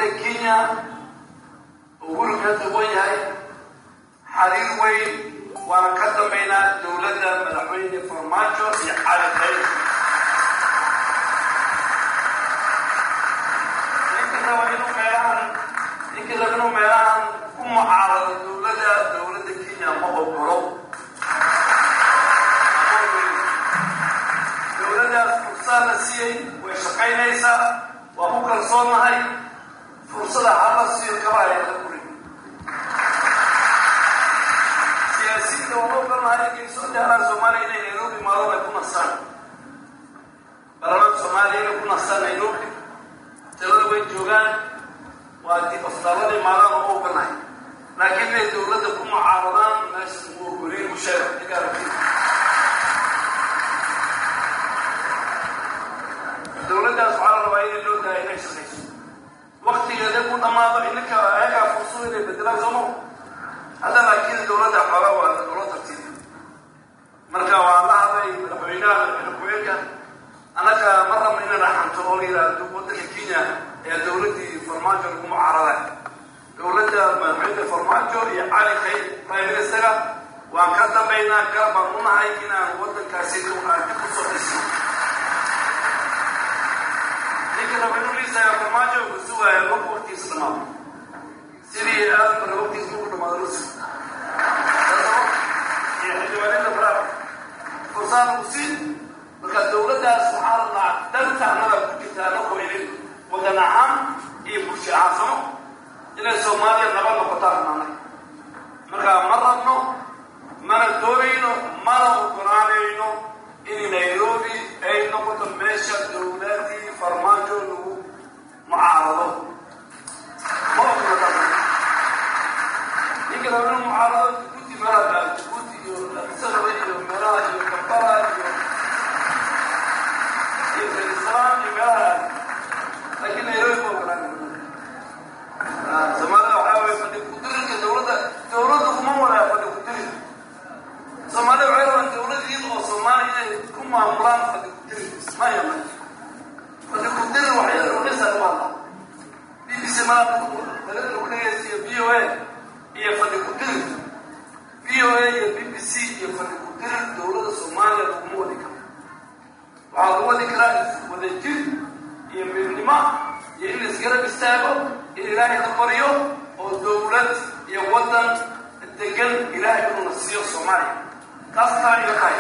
dowladda kenya uhuru hadda wan yahay xariir weyn waana ka dambaynaa dowladda madaxweyne farmaajo iyo cali khayr ninka raba inuu meelahan ninka raba inuu meelahan ku mucaarado dowladda dowladda kenya ma ogolo dowladdaas fursaa la siiyey way shaqaynaysaa waa ku kalsoonahay fursada hala siiyo kabaya la guri siyaasiyiinta waa ogolnahay inkay soo daalaan soomaaliya inay nairobi maalon ay ku nasaan baarlamaanka soomaaliya inay ku nasaan nairobi talada way joogaan waa dib aftaaladii maalaan oo ogolnahay laakiin inay dowladda ku mucaaradaan meesha uu ogoliin u sheega ninka aragtida dowladdaas waxaa la rabaa inay loo daaya inay shaqayso waktigeeda ku dhammaado ininka ayagaa fursado inay bedelaan soomo hadda laakiin dowladda xooga waa loo tartiibi marka waa la hadlay madaxweynaha madaxweyne ku-xigeenka annaga ma rabna inay raxanto oo la yidhaahdo waddanka kenya ee dowladdii farmaajo lagu mucaaraday dowladda madaxweyne farmaajo iyo cali khayr prime minister waan ka dambaynaa garab baan u nahay inaan waddankaasi aan dib u soo dhisno ninka raba inuu liisaya farmaajo uu sugaaya marku waqtigiisa dhamaado sidii aadan bare waqtigiisa marku dhamaado lusi iyo xildhibaanada faraha fursaan uu siin marka dowladdaas waxaa la dhaca danta annaga ku jirta anagoo idin wadan ahaan iyo bulsho ahaan samo inay soomaaliya nabad noqotaan annaga marka ma rabno mana doonayno mana ogolaanayno in nairobi ay noqoto meesha dowladii farmaajo lagu mucaarado ma ogolata ninka raba inuu mucaarado jabuuti meelaha jabuuti iyo abisaraba iyo meelaha iyo kampala iyo iyo jerusalem iyo meelaha laakiin nairobi ma ogolaanayno soomaalida waxaa weye fadhi kudirinka dowladda dowladda kuma wadaa fadhi kudirin soomaalida waxay rabaan dowladdiin oo soomaaliya inay ku maamulaan fadhi kudirin maya maya fadhi kudirin waxay rogaysaa waa b b c maa dalada lagu dhegeysiyo v o a iyo fadhi kudirin v o a iyo b b c iyo fadhi kudirin dowladda soomaaliya laguma wadi karo waxaa lagu wadi karaa wadajir iyo midnimo iyo in laisgarab istaago in ilaahay la baryo oo dowlad iyo waddan degan ilaahay inuu na siiyo soomaaliya taas taa iga tahay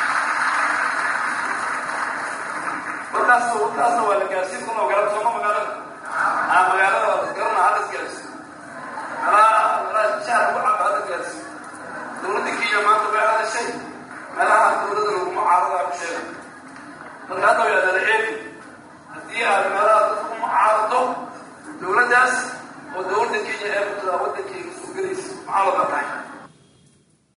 markaas warkaasna waa la gaarsiin kuna magaalada sooma magaalada aa magaalada waa garana hala isgaarsiin meelaha meelaha shahar lagu caba hala gaarsiin dowladda kenya maanta way hadashay meelaha dowladda lagu mucaaradaa ku sheega marka hadda waa dala eegi haddii aad meelaha dadka ku mucaarado dowladdaas oo dowladda kenya ee kutada waddankeyga soo gelaysa maxaa looga tahay